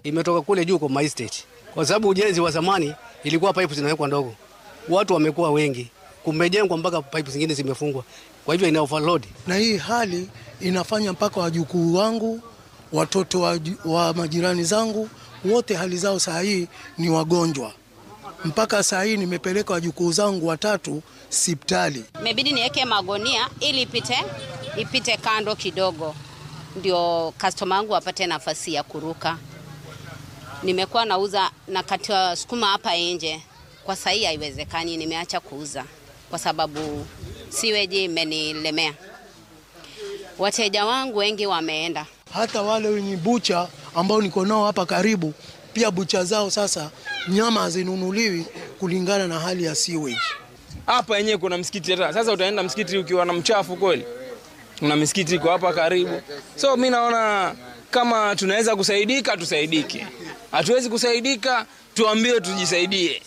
imetoka kule juu kwa my state, kwa sababu ujenzi wa zamani ilikuwa pipe zinawekwa ndogo, watu wamekuwa wengi, kumejengwa mpaka pipe zingine zimefungwa, kwa hivyo ina overload. Na hii hali inafanya mpaka wajukuu wangu, watoto wa, wa majirani zangu wote hali zao saa hii ni wagonjwa. Mpaka saa hii nimepeleka wajukuu zangu watatu sipitali. Imebidi niweke magonia ili ipite ipite kando kidogo, ndio customer wangu wapate nafasi ya kuruka. Nimekuwa nauza na katia sukuma hapa nje, kwa sahii haiwezekani, nimeacha kuuza kwa sababu siweji imenilemea. Wateja wangu wengi wameenda. Hata wale wenye bucha ambao niko nao hapa karibu, pia bucha zao sasa nyama hazinunuliwi kulingana na hali ya sewage. Hapa yenyewe kuna msikiti hata sasa, utaenda msikiti ukiwa na mchafu kweli? Kuna misikiti iko hapa karibu, so mi naona kama tunaweza kusaidika tusaidike, hatuwezi kusaidika tuambiwe tujisaidie.